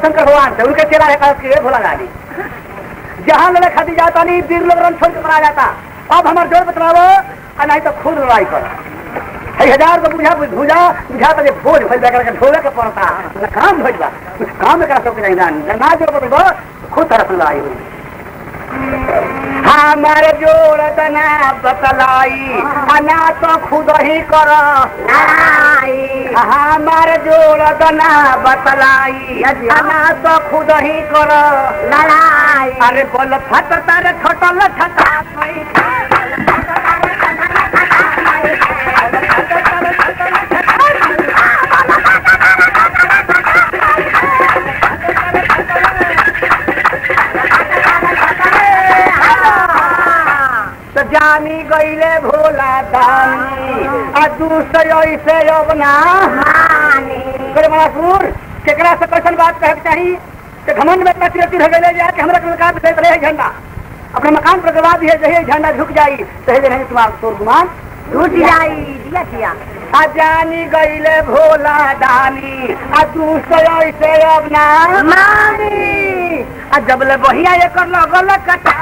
शंकर भगवान से उनके चेला है कहत के भोला गाली जहाँ लड़े खाती जाता नहीं वीर लोग रन छोड़ के मरा जाता अब हमार जोर बतलावो और नहीं तो खुद लड़ाई कर है हजार को बुझा भुजा बुझा तो बोझ भइल बा करके ढोले के पड़ता ना काम भइल बा कुछ काम में करा सबके नहीं ना ना जोर बतलावो खुद तरफ लड़ाई हुई हमारे जोड़ तना बतलाई अना तो खुद ही कर हमारे जोड़ तना बतलाई अना तो खुद ही कर अरे बोल फट तारे ठटल ठटा तो जानी गईले भोला दानी आ दूसरे ऐसे अब ना करे मनासुर केकरा से कैसन बात कहे के चाही कि घमंड में इतना तिरती हो गए जा कि हमरा के मकान पे चले झंडा अपने मकान पर गवा दिए जहे झंडा झुक जाई तहे नहीं तुम्हारा तोर गुमान टूट जाई दिया किया आ जानी गईले भोला दानी आ दूसरे ऐसे अब ना मानी आ जब ले बहिया ये कर लगल कटा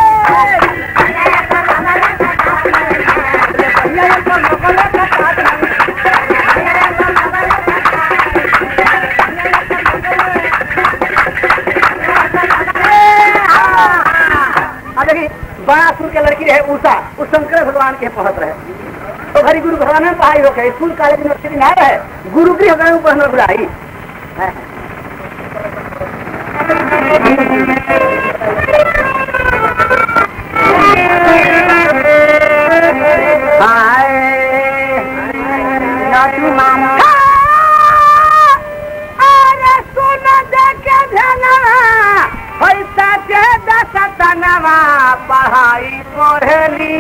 बहिया ये कर लगल कटा आ देखी बड़ा सुर के लड़की रहे उषा उस शंकर भगवान के पढ़त रहे तो घरी गुरु भगवान में पढ़ाई होके स्कूल कॉलेज यूनिवर्सिटी में रहे गुरु गृह गए पढ़ने बुलाई अरे सुन देखे धनवा पैसा के दस तनवा पढ़ाई पढ़ली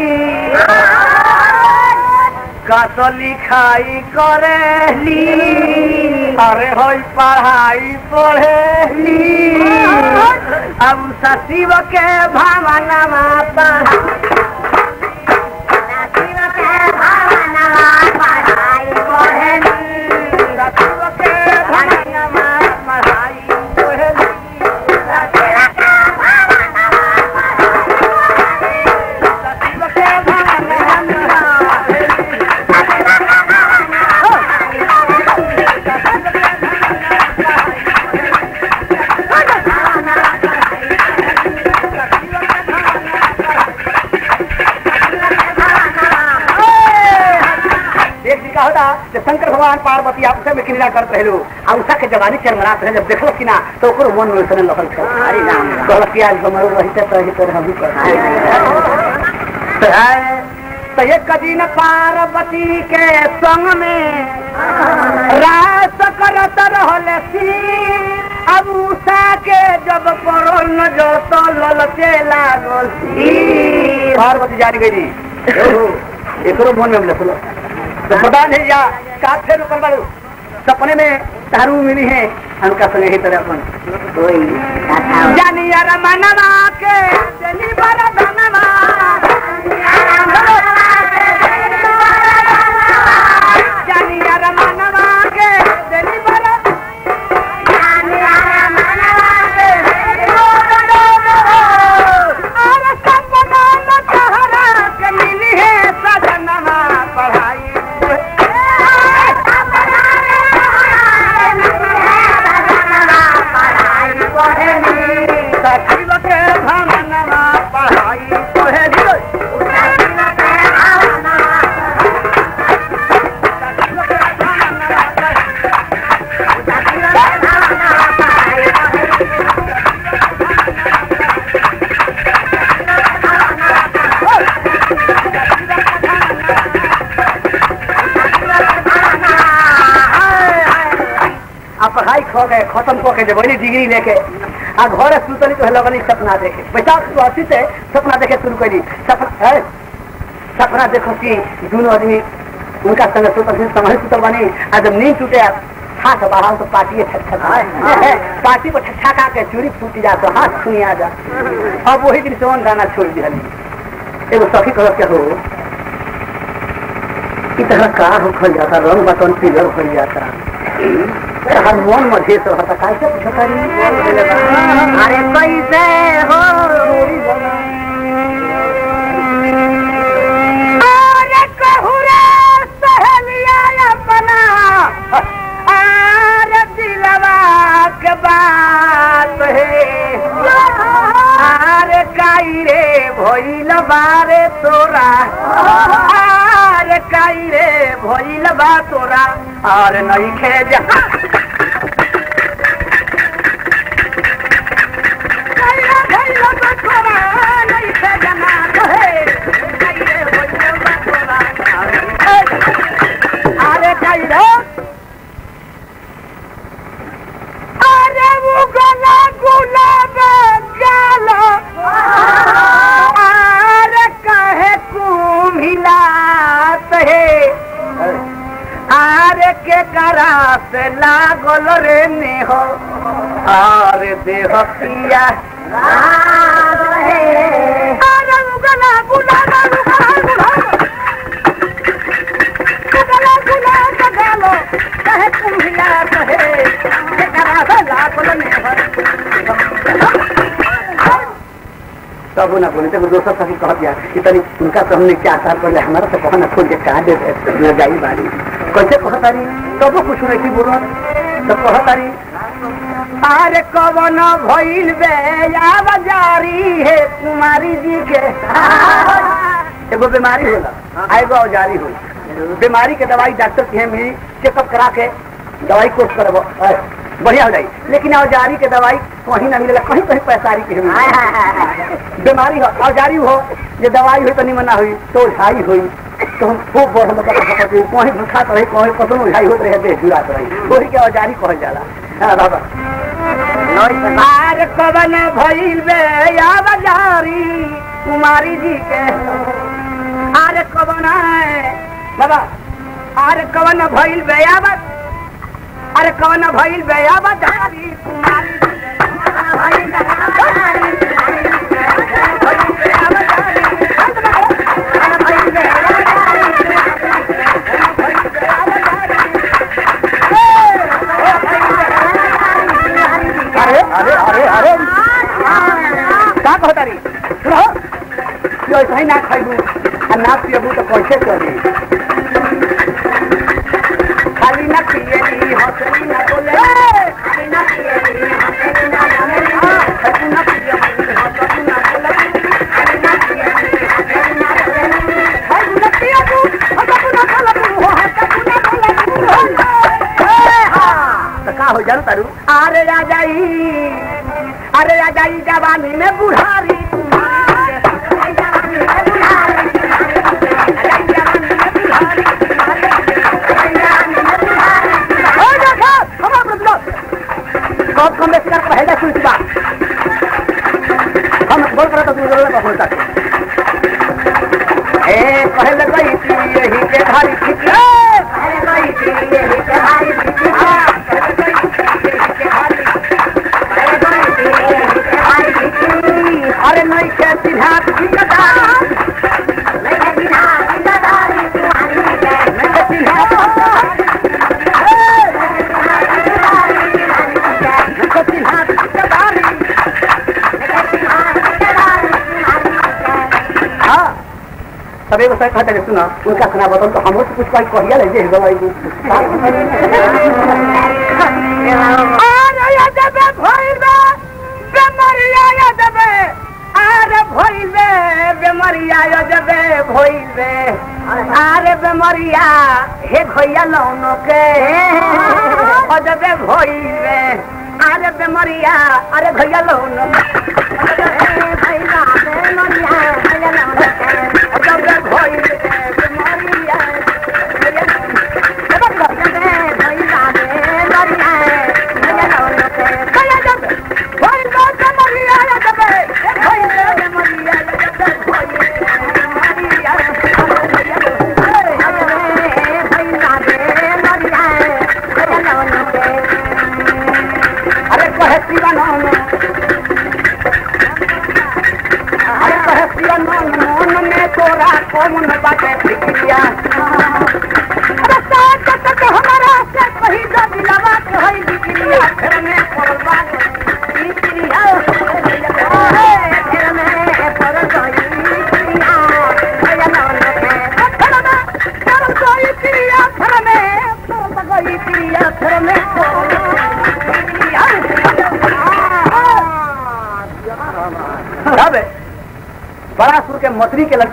कत लिखाई करेली अरे होई पढ़ाई पढ़ेली अब सचिव के भावनवा पढ़ सचिव के भावनवा पढ़ाई पढ़ेली सचिव के भावनवा पढ़ेली एक जी का होता कि शंकर भगवान पार्वती आपसे में क्रीड़ा करत रहे लोग आ उषा के जवानी चरमरात रहे जब देखल कि ना तो ओकरो मन में सने लगल छल अरे राम कहल कि आज हमरो रहिते तो ही तो हम कर तो एक दिन पार्वती के संग में रात करत रहल सी अब उषा के जब करोन जो तो ललचे लागल सी पार्वती जान गई एकरो मन में लखलो तो पता नहीं या काफे रुकल बाड़ू सपने में तारू मिली है हमका संगे ही तरह अपन जानी यार मनवा के जनी बड़ा धनवा जानी यार मनवा के जनी बड़ा अरे सपना न तहरा के मिली है सजनवा पढ़ाई सचिव के भवनवा पढ़ाई पढ़ेली आ पढ़ाई खो गए खत्म को के जब वही डिग्री लेके आ घर सुतली तो लगनी सपना देखे बैसाख सुहासी से सपना देखे शुरू करी सपना है सपना देखो कि दोनों आदमी उनका संग सुतल समझ सुतल बनी आ जब नींद टूटे हाथ बाहर तो पार्टी छटछट पार्टी पर छटछका के चूड़ी फूट जा तो हाथ सुनी आ जा अब वही दिन से गाना छोड़ दिया एगो सखी कह के हो कि तरह का हो खल जाता रंग बटन पीलर हो जाता हर मन मझे तो होता कैसे पूछता अरे कैसे हो अरे कहूरे सहेलिया अपना अरे दिलवा के बात है अरे काई रे भइल बारे तोरा अरे काई रे भइल बा तोरा अरे नहीं खे जा काईरा भइल बा तोरा, नहीं खे जना कहे। काई रे भइल बा तोरा, अरे काई रे अरे वो गला गुलाब गालो अरे कहे कुम्हिलात है अरे के करा से लागल रे नेहो अरे देह पिया अरे वो गला गुलाब गुलाब गला गुलाब गालो कहे कुम्हिलात है के करा से लागल नेहो तब ना बोले तो दोस्तों सभी कह दिया कि तनी उनका तो हमने क्या आसार कर लिया हमारा तो कहना खोल के कहा दे लगाई बारी कैसे कहता रही तब कुछ नहीं की बोलो तो कहता रही अरे कवन भइल बे आव जारी है कुमारी जी के एगो बीमारी होला आ एगो औजारी होला बीमारी के दवाई डॉक्टर के मिली चेकअप करा के दवाई कोर्स करबो बढ़िया हो जाई लेकिन औजारी के दवाई कहीं ना मिलेला कहीं कहीं पैसारी के मिली बीमारी हो औजारी हो जे दवाई हुई तो निमन ना हुई तो ओझाई हुई तो हम खूब बड़ हम कहीं भूखात रही कहीं कसम ओझाई होत रहे देह जुड़ात रही वही के औजारी कहल जाला हाँ बाबा आर कवन भइल बे औजारी कुमारी जी के आर कवन बाबा आर कवन भइल बे आवत अरे कवन भइल बे आवजारी कुमारी जी के। अरे अरे अरे अरे का कहता रही सुनो जो ऐसा ही ना खाइबू आ ना पियबू तो कैसे चली खाली ना पियली हंसली ना बोले खाली ना पियली हंसली ना बोले खाली ना पियली हंसली ना बोले खाली ना पियली हंसली ना बोले खाली ना पियबू हंसली ना बोले हंसली ना बोले तो का हो जानो तारू अरे राजाई अरे राजाई जवानी में बुढ़ारी कब कम बेच कर पहले सुन बा हम बोल कर तो तू जरूर बोलता ए पहले गई थी यही के भारी थी पहले गई थी यही के भारी थी पहले गई थी यही के भारी पहले गई थी यही के भारी थी अरे नहीं के सिद्धार्थ की कथा नहीं के सिद्धार्थ की कथा नहीं के सिद्धार्थ हाँ सब एगो सही कहते हैं, सुना उनका खाना बताओ तो हमरो से कुछ कोई कहिया ले जे दवाई दू अरे या जबे भइबे बेमरिया या जबे अरे भइबे बेमरिया या जबे भइबे अरे बेमरिया हे भैया लौनो के ओ जबे भइबे अरे बेमरिया अरे भैया लौनो भैया बेमरिया भैया लौनो के ओ जबे भइबे बेमरिया अरे कहे शिवा नाम अरे कहे शिवा नाम के मंत्री के लड़...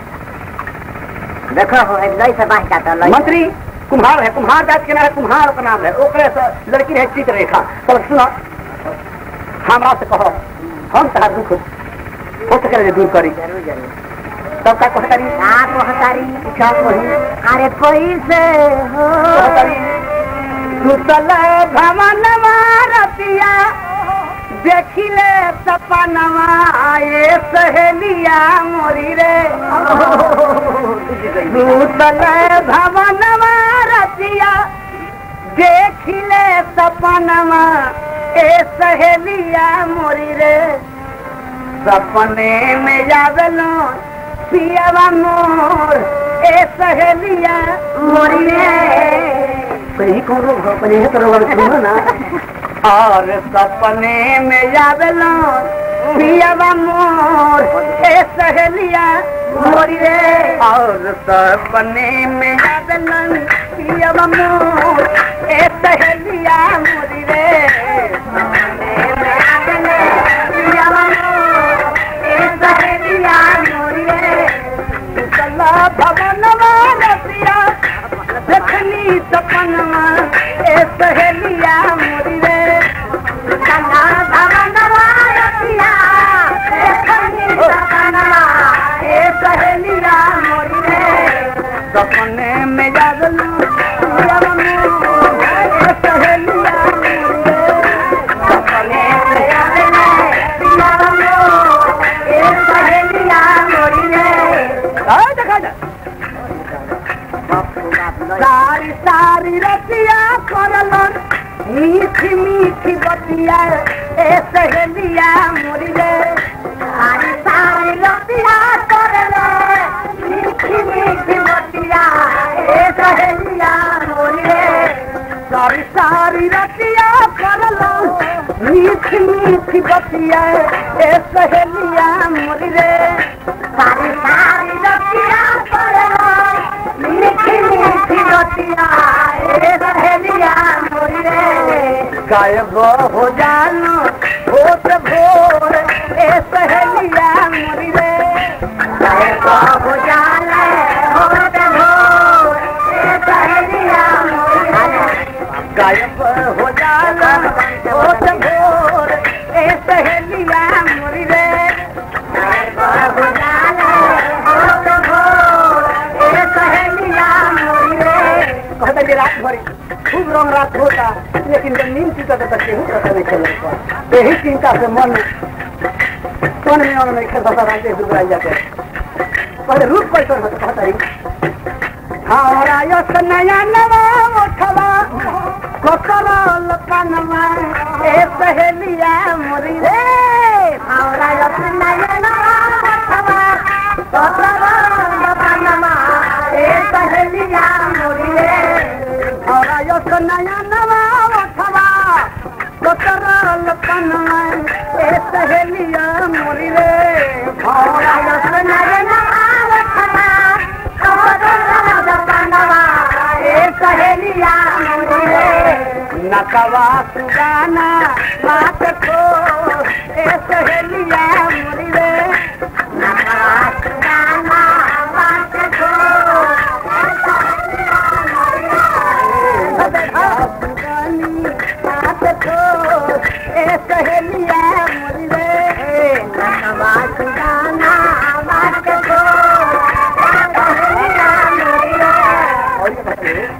देखो हो एक लई से बांध जाता लई मंत्री कुम्हार है कुम्हार जात के नाम है कुम्हार का नाम है ओकरे से लड़की है चित्ररेखा तो सुनो हमरा से कहो हम तहार दुख हो सके दूर करी जरूर जरूर तब का कहतारी का कहतारी क्या कही अरे कैसे हो कहतारी सुतल भवन रतिया देखिले सपनवा आए सहेलिया मोरी रे सुतल भवन रतिया देखिले सपनवा ए सहेलिया मोरी रे सपने में जागलो पियावा मोर ए सहेलिया मोरी रे कहीं कौन रोग हो अपने तो रोग सुनो ना और सपने में जागलो पियावा मोर ए सहेलिया मोरी रे और सपने में जागलो पियावा मोर ए सहेलिया मोरी रे सपने में जागलो पियावा मोर ए सहेलिया मोरी रे चला भवन रसिया देखनी सपनवा ए सहेलिया मोरी रे चला भवन रसिया देखनी सपनवा ए सहेलिया मोरी रे सपने में जागलू ए सहेलिया मोरी रे सपने में जागलू ए सहेलिया मोरी रे आ देखा जा सारी सारी रतिया करलन मीठी मीठी बतिया ए सहेलिया मोरी रे सारी सारी रतिया करलन मीठी मीठी बतिया ए सहेलिया मोरी रे सारी सारी रतिया करलन मीठी मीठी बतिया ए सहेलिया मोरी रे सारी सारी रतिया करलन मीठी मीठी बतिया ए सहेलिया मोरी रे गायब हो जानो भोत भोर ए सहेलिया मोरी रे गायब हो जाने भोत भोर ए सहेलिया मोरी रे गायब हो जानो भोत भोर ए सहेलिया मोरी रे गायब हो जाने भोत भोर ए सहेलिया मोरी रे कहता जे रात भरी खूब रंग रात होता लेकिन जब नींद टूटा तो केहू पता नहीं चल यही चिंता से मन मन में मन में खेल बसा रहते दुबराई जाते पहले रूप कैसे होता कहता रही हमारा यस नया नवा उठवा ककरल कनवा ए सहेलिया मोरी रे हमारा यस नया नवा उठवा ककरल कनवा ए सहेलिया मोरी रे हमारा यस नया नवा उठवा ककरल कनवा ए सहेलिया मोरी रे हमारा यस नया नवा उठवा ककरल कनवा ए सहेलिया मोरी रे नकवा सुगाना बात को ए सहेलिया मोरी रे नकवा सुगाना बात को सुगानी बात को ए सहेलिया मोरी रे नकवा सुगाना बात को ए सहेलिया मोरी रे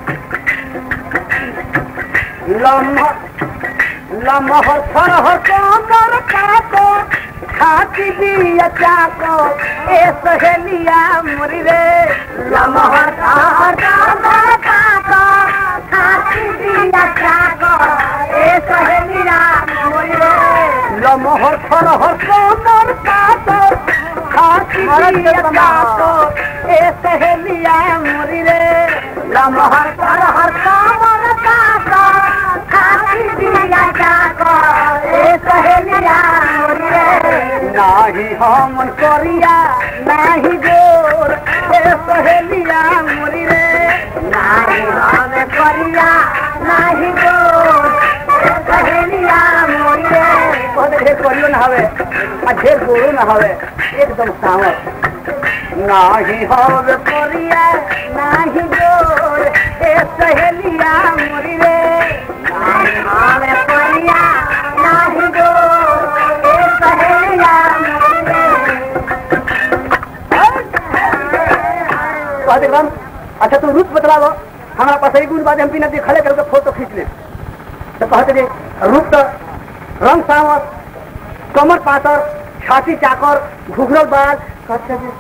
लम्हा लम्हा सरह कमर काको खाती दिया चाको ए सहेलिया मुरी रे लम्हा सरह कमर काको खाती दिया चाको ए सहेलिया मुरी रे लम्हा सरह कमर काको खाती दिया चाको ए सहेलिया मुरी रे लम्हा सरह कमर काको खाती दिया चाको ए सहेलिया मुरी रे नाही हम करिया नाही जोर ए सहेलिया मुरी रे नाही हम करिया नाही जोर ए सहेलिया मुरी रे बहुत ढेर करियो ना हवे आ ढेर गोरो ना हवे एकदम सावर नाही होर कोरिया नाही जोर ए सहेलिया मोरी रे नाही हमरे परिया नाही दो ए सहेलिया कहते राम अच्छा तू रूप बतलावो हमारा पास एक गुण बाद हम बिना देखले करके फोटो खींच ले तो कहते जे रूप तो रंग सावर कमर पातर छाती चाकर घुघरल बाल कहते जे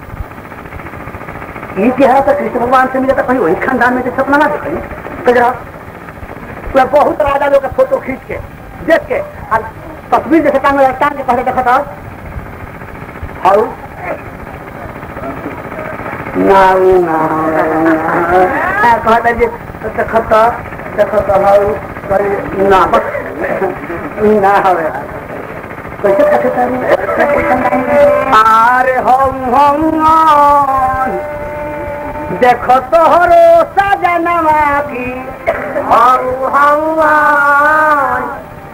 ये चेहरा तो कृष्ण भगवान से मिला तो कहीं वही खानदान में तो सपना ना दिखाई तो जरा पूरा बहुत राजा लोग का फोटो खींच के देख के और तस्वीर जैसे टांग टांग के पहले देखा था हाउ नाउ कहता जे देखत देखत हाउ करे ना बस ना हवे कैसे कहते आरे हम हम देखो तोहरो सजनवा की हऊ हऊ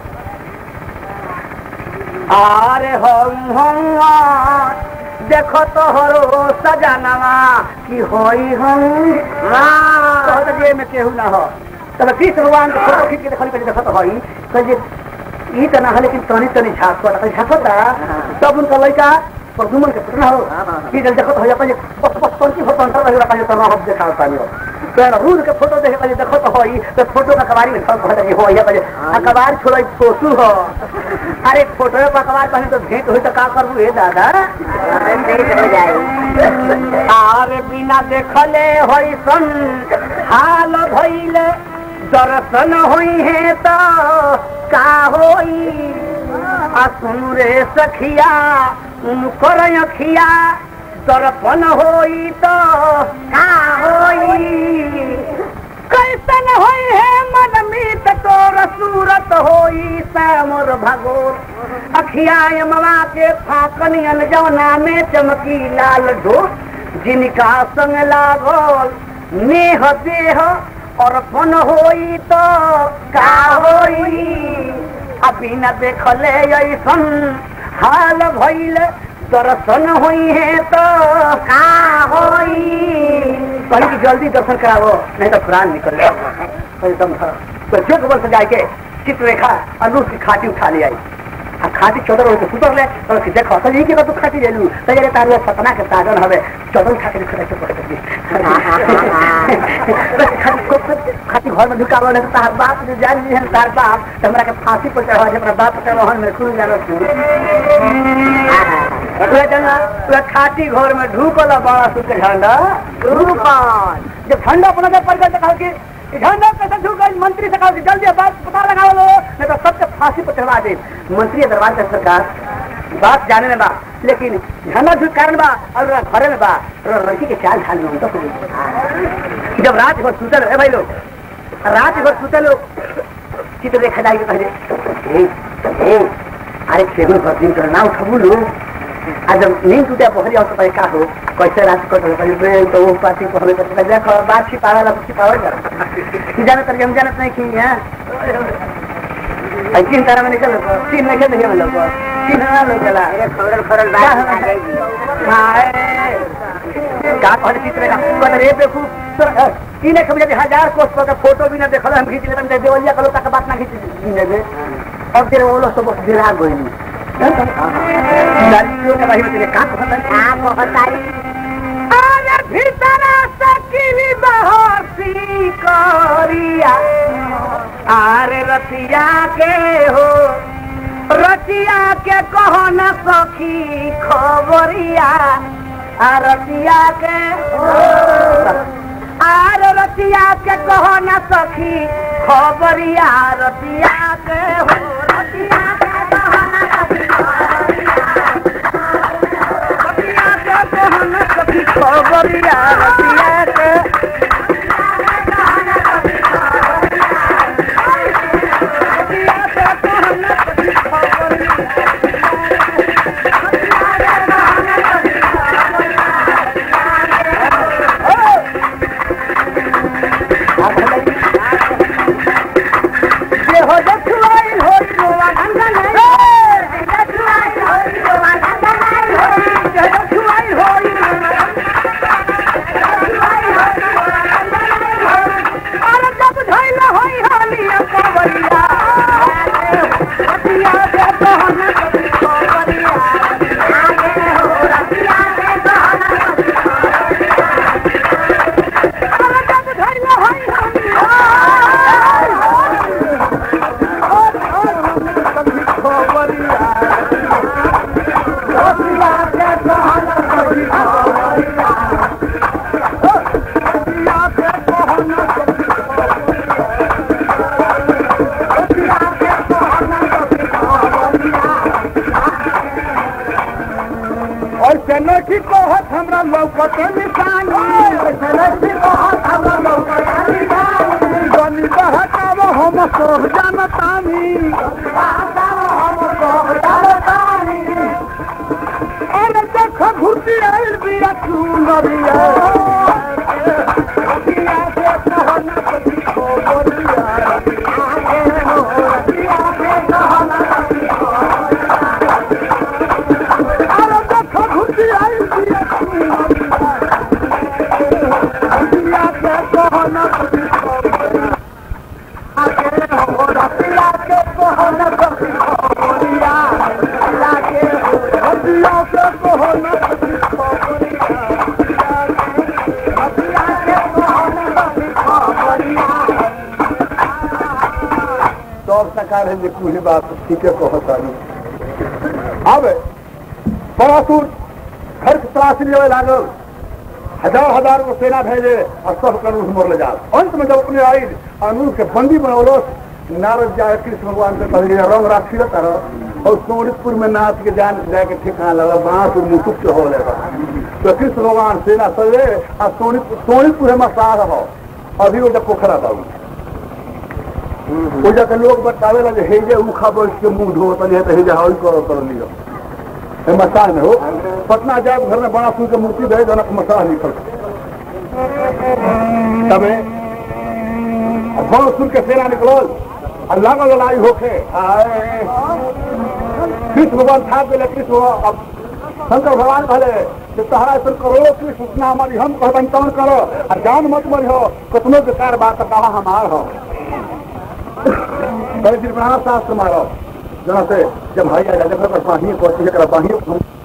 आरे हम हम देखो तोहरो सजनवा की होई हम कहत जे में केहू ना हो तब कृष्ण भगवान के फोटो खींच के देखल के देखत होई कह जे ई त ना है लेकिन तनी तनी झाक को तनी झाकता तब उनका लड़का प्रदुमन के पुतना हो कि जल देखत हो अपन बस बस तनी फोटो अंतर रहे अपन तो ना हो देखा पानी हो तो रूल के फोटो देखे कहीं देखत होई तो फोटो का कबारी में सब कहत हो या कहे आ कबार छोड़ई फोटो हो अरे फोटो पे कबार कहीं तो भेंट होई तो का करबू हे दादा भेंट हो जाए आरे बिना देखले होई सन हाल भइले दर्शन होई है तो का होई आ सुन रे सखिया उनकर अखिया दर्पण होई तो का होई कैसन होई है मन मीत तोर सूरत होई श्यामर भगोर अखिया यमवा के फाकनियन जवना में चमकी लाल ढोल जिनका संग लागल नेह देह अर्पण होई तो का होई अभी न देखले ऐसन हाल भइल दर्शन होई है तो का होई कहीं की जल्दी दर्शन करावो नहीं तो प्राण निकल एकदम तो जो खबर से जाके चित्ररेखा अनुष की खाटी उठा ले आई आ खाटी चौदह रोज सुतर ले और कि देखो तो यही के तू खाटी ले लू तो ये तार सपना के साधन हवे चौदह खाटी खड़ा के पड़ खाटी घर में ढुका बोले तो तार बाप जो जान ली है तार बाप तो हमरा के फांसी पर चढ़ा अपना बाप पर चढ़ा में खुद जानो तू पूरा जना पूरा खाटी घर में ढुकल बड़ा सुख झंडा ढुकल जब ठंडा अपना जब पड़ गया तो कहा कि ई झंडा कैसे ढुकल मंत्री से कहा कि जल्दी बात पता लगा लो नहीं तो सबके फांसी पर चढ़वा दे मंत्री दरबार के सरकार बात जाने में बा लेकिन झंडा झुक कारण बा और ओकरा घरे में बा और लड़की के चाल ढाल में तो जब रात भर सुतल है भाई लोग रात भर सुतल लोग चित्र देखा जाएगी पहले ए, ए, अरे खेगुन भर दिन कर ना उठबू लोग आ जब नींद टूटे बहरी आओ तो पहले का हो कैसे रात कट हो पहले बे तो वो पार्टी को हमें पता देखो बात छिपावे ला छिपावे जा कि जाने तर हम जानत नहीं कि है आई तीन तारा में निकल तीन में खेल हम लोग तीन ना लोग चला खरल खरल बात आ जाएगी हाय का कहले चित्र का कहले रे बेकू तीन एक बजे हजार कोस पर फोटो भी ना देखल हम खींच लेते हैं देवलिया कलो तक बात ना खींच लेबे अब तेरे वो लोग सब गिरा गइल दारियों के भाई तेरे का कहता है आप बहुत सारी अरे भीतर सकिली बहसी करिया आरे रतिया के हो रतिया के कहो न सखी खबरिया आ रतिया के आर रतिया के कहो न सखी खबरिया रतिया के हो रतिया के कहो न सखी रतिया के कहो न सखी खबरिया रतिया के रतिया के कहो न सखी खबरिया ये हो जखुआई हो रोवा गंगा नहीं जखुआई हो रोवा गंगा नहीं जखुआई हो रोवा लौकत निशानी बनी बहकाव हम सब जानतानी अरे देख घुटी आइल बिया चुनरिया अरे देख घुटी आइल बिया चुनरिया बिया के कहना रतिया के कहना खबरिया लागे रतिया के कहना खबरिया रतिया के कहना खबरिया सब सरकार है जे पूरी बात ठीक है कहतानी अब बड़ासुर घर के तलाशी लेवे लागल हजार हजार को सेना भेजे और सब कानून मोर ले जा अंत में जब अपने आई कानून के बंदी बनौलो नारद जाए कृष्ण भगवान से कह रंग राखी तार और सोनितपुर में नाथ के जान जाके ठिकाना लगा बांसुर मुकुट के हो लेगा तो कृष्ण भगवान सेना सजे और सोनितपुर सोनितपुर में सार हो अभी वो जब पोखरा था वो जाके लोग बतावे लगे हे जे उखा बैठ के मुंह धो तनी तो हे जे हल करो कर लियो हे मसाह में हो पटना जाए घर में बड़ा सुन के मूर्ति दे जनक मसाह निकल तबे बड़ा सुन के सेना निकलल और लागल लड़ाई होके आए कृष्ण भगवान था पहले कृष्ण भगवान अब शंकर भगवान कहले कि तहरा ऐसा करो कृष्ण उतना हमारी हम कहबन तवन करो और जान मत मरी हो कतनो बेकार बात कहा हमार हो कहे फिर शास्त्र मारो जना से जब भाई आ जाए जब बाही को बाही